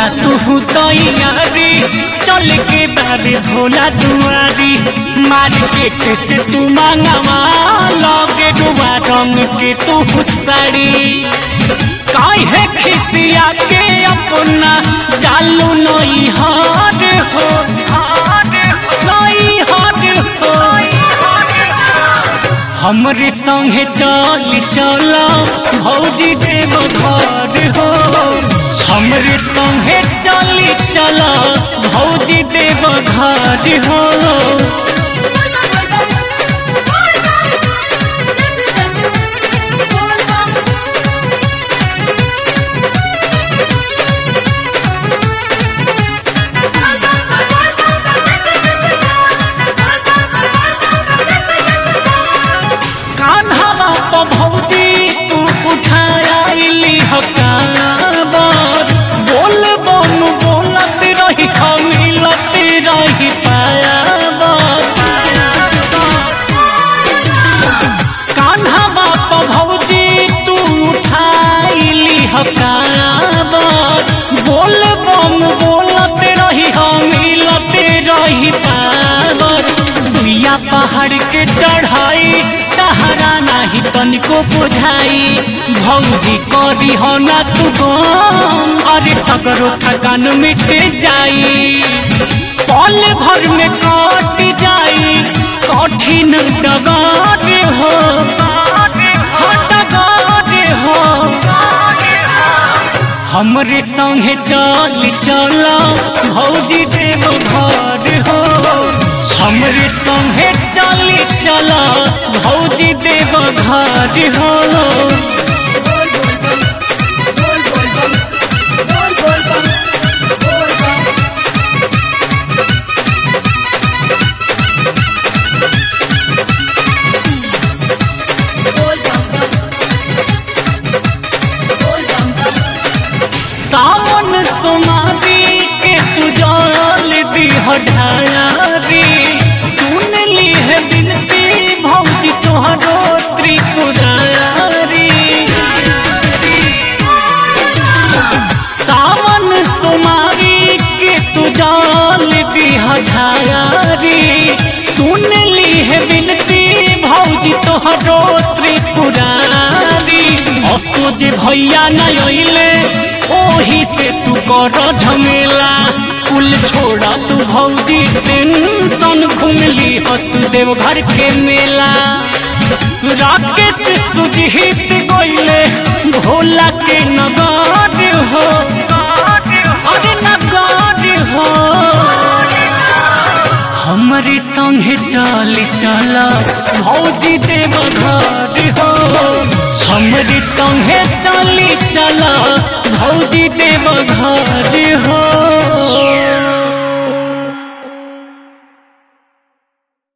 ना तू तैयारी चल के बारे भोला दुआरी मार्केट से तू मांगवा लगे डुबा रंग के तू साड़ी काहे खिसिया के अपना चालू नई हार हो नई हार हो हमरे संगे चल चल भौजी देव घर हो हमरे संगे चल चल भौजी देव घर हो जैसे जैसे बोल बम कान्हा प भौजी तू उठाइली हकाबर बोल बन बोलत रही मिलत रही पायाबर कान्हा प भौजी तू उठाइली हकाबर बोल बम बोलत रही मिलत रही पावर सुइया पहाड़ के चढ़ाई तहरा नाही तनिको बुझाई भौजी करी हो ना तू गम अरे सगरो थकान मिट जाई पल भर में कट जाई कठिन डगर हो हाँ, डगर हो हमरे संगे चल चल भौजी देव घर हो हमरे संगे चल चल भौजी देव घर हो सावन सुमारी के तू जल दी ढारी सुन ली है बिनती भौजी तोहरो त्रिपुरारी सावन सुमारी के तू जल दी ढारी सुन ली है बिनती भौजी तोहरो त्रिपुरारी असोज भैया न अइले ओही से तू कर झमेला कुल छोड़ा तू भौजी टेंशन घुमली हो तू देवघर के मेला राकेश सुजीत गइले भोला के नगर हो अरे नगर हो हमारे संगे चल चल भौजी देव घर हो हमारे संगे चल चल भौजी देव घर हो